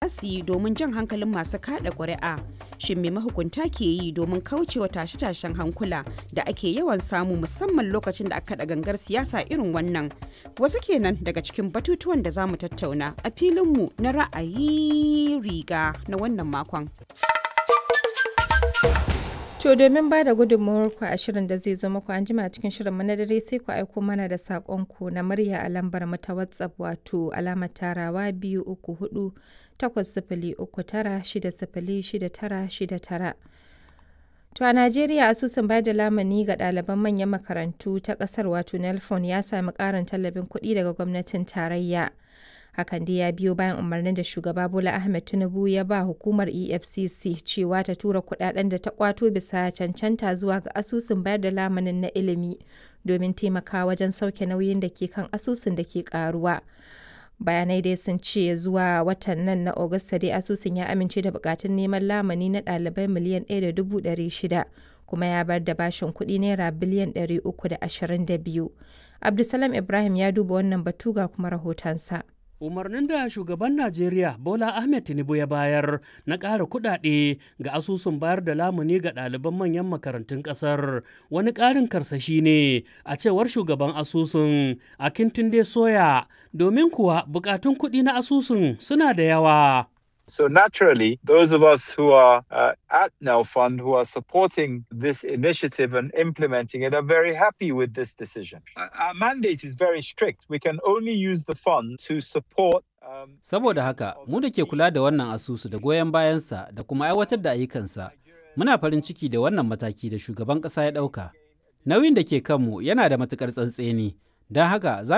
su yi domin jan hankalin masu kada ƙuri'a shin me mahukunta ke yi domin kaucewa tashe-tashen hankula da ake yawan samu musamman lokacin da aka da gangar siyasa irin wannan wasu kenan daga cikin batutuwan da za mu tattauna a filinmu na ra'ayi riga na wannan makon. To domin ba da gudunmawarku a shirin da zai zo muku an jima cikin shirin na dare sai ku aiko mana da saƙonku na murya a lambar mu ta WhatsApp wato alamar tarawa biyu uku hudu takwas sifili uku tara shida sifili shida tara shida tara. To a Najeriya asusun bayar da lamani ga ɗaliban manyan makarantu ta ƙasar wato Nelfon ya sami ƙarin tallafin kuɗi daga gwamnatin tarayya. hakan dai ya biyo bayan umarnin da shugaba bola ahmed tinubu ya ba hukumar efcc cewa ta tura kudaden da ta kwato bisa cancanta zuwa ga asusun bayar da lamanin na ilimi domin taimakawa wajen sauke nauyin da ke kan asusun da ke karuwa bayanai dai sun ce zuwa watan nan na Agusta dai asusun ya amince da bukatun neman lamani na ɗalibai miliyan 1.600 kuma ya bar da bashin kuɗi naira biliyan 322 abdulsalam ibrahim ya duba wannan batu ga kuma rahotonsa. umarnin da shugaban najeriya bola ahmed tinubu ya bayar na ƙara kuɗaɗe ga asusun bayar da lamuni ga ɗaliban manyan makarantun ƙasar wani ƙarin karsashi ne a cewar shugaban asusun akintunde soya domin kuwa buƙatun kuɗi na asusun suna da yawa So naturally, those of us who are uh, at Now Fund, who are supporting this initiative and implementing it, are very happy with this decision. Our mandate is very strict. We can only use the fund to support Saboda haka, mu da ke kula da wannan asusu da goyon bayansa da kuma aiwatar da ayyukansa, muna farin ciki da wannan mataki da shugaban ƙasa ya ɗauka. Nauyin da ke kanmu yana da matuƙar tsantseni, don haka za